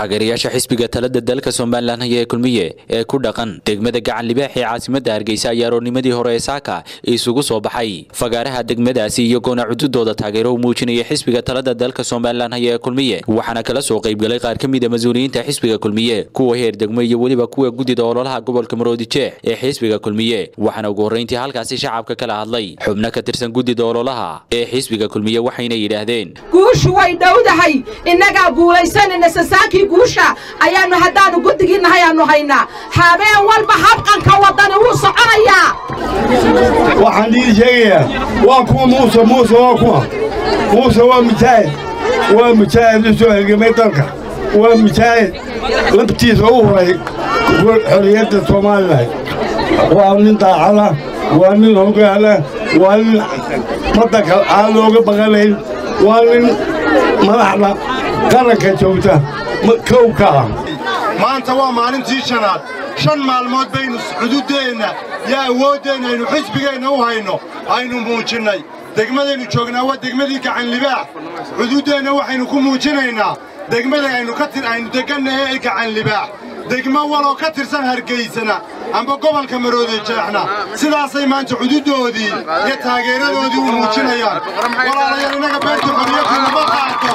taageerayaasha xisbiga talada dalka somalilan haya ee kulmiye ee ku dhaqan degmada gacan libaax ee caasimada hargeysa ayaa aroornimadii hore ee saaka isugu soo baxay fagaaraha degmadaasi iyagoona cududooda taageero u muujinaya xisbiga talada dalka somalilan haya ee kulmiye waxaana kala soo qaybgalay qaar ka mid a mas-uuliyiinta xisbiga kulmiye kuwa heer degmo iyo weliba kuwa guddida ololaha gobolka maroodi jeex ee xisbiga kulmiye waxaana ugu horreyntii halkaasi shacabka kala hadlay xubno ka tirsan guddida ololaha ee xisbiga kulmiye waxayna yidhaahdeen guushu way dhowdahay innagaa guulaysanayna sasaankii guusha ayaannu haddaannu guddigii nahay aannu haynaa habeen walba habqanka waddani wuu soconayaa waxaan dhiidi sheegayaa waa kuwa muuse muuse waa kuwa muuse waa mujaahid waa mujaahid u soo hergemay dalka waa mujaahid labtiisa u huray xorriyadda somalilan waa nin daacada waa nin hogaala waa nin waddanka aan looga baqanayn waa nin madaxda qaranka joogta kowka ah maanta waa maalintii shanaad shan maalmood baynu xuduuddeenna iyo awooddeenna aynu xisbigeenna u hayno aynu muujinnay degmadaynu joognaa waa degmadii gacanlibaax xuduuddeenna waxaynu ku muujinaynaa degmada aynu aynu degannahe ee gacanlibaax degmo waloo ka tirsan hargaysana amba gobolka maroodi jeexna sidaasay maanta xuduuddoodii iyo taageeradoodii u muujinayaan walaalayaal innaga beerta xorriyaddu lama qaato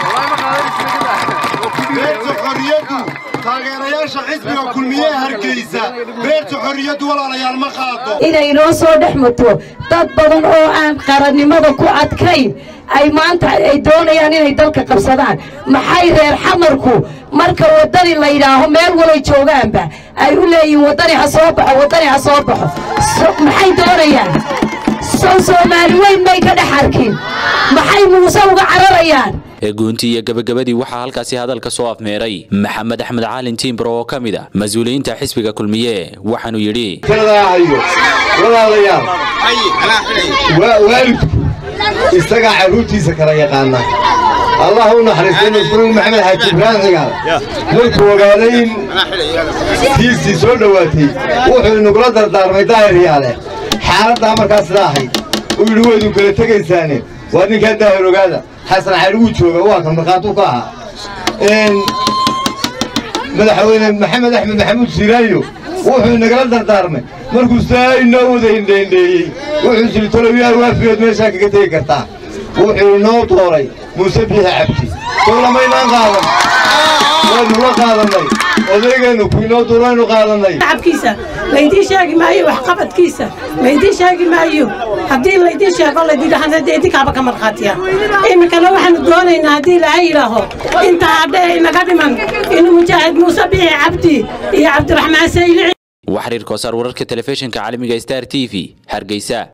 beerta xorriyaddu taageerayaasha xisbiga kulmiye hargaysa beerta xorriyaddu walaalayaal ma qaado inay noo soo dhex mato dad badan oo aan qarannimada ku adkayn ay maanta ay doonayaan inay dalka qabsadaan maxay reer xamarku marka waddani la yidhaaho meel walay joogaanba ay u leeyihiin waddani ha soo baxo waddani ha soo baxo maxay doonayaan soo soomaali weyn may ka dhex arkin maxay muuse uga cararayaan guuntii iyo gabagabadii waxaa halkaasi hadalka soo afmeeray maxamed axmed caalin tiimbro oo ka mid a mas-uuliyiinta xisbiga kulmiye waxaanuu yidhi walaalayaal waalidku isagaa carruurtiisa kala yaqaana allah u naxariistay masruur maxamed xaaji ibraahim cigaal markuu ogaaday in tiisii soo dhowaatay wuxuu inagula dardaarmay daahir yaale xaaladdaa markaa sidaa ahayd uu yidhi waydu kala tegaysaane waa ninkaa daahir ogaada xasan cali wuu jooga waa kan markhaatuu ka ahaa madaxweyne maxamed axmed maxamuud siiraayo wuxuu inagala dardaarmay markuu saa inoo wada hindheendheeyey wuxuu siri tolowiyaal waafigood meeshaa kaga tegi kartaa wuxuu inoo dooray muuse biixi cabdi soo lamaynaan qaadan waynu la qaadannay odaygeennu ku inoo duuraynu qaadannay shacabkiisa laydiin sheegi maayo waxqabadkiisa laydiin sheegi maayo haddii laydiin sheego laydidhahana dee idinkaaba ka markhaatiya iminkana waxaanu doonaynaa haddii ilaahay yidhaaho intaa hadhe inaga dhiman inuu mujaahid muuse biixi cabdi iyo cabdiraxmaan saylici waxariir koosaar wararka telefishinka caalamiga star t v hargeysa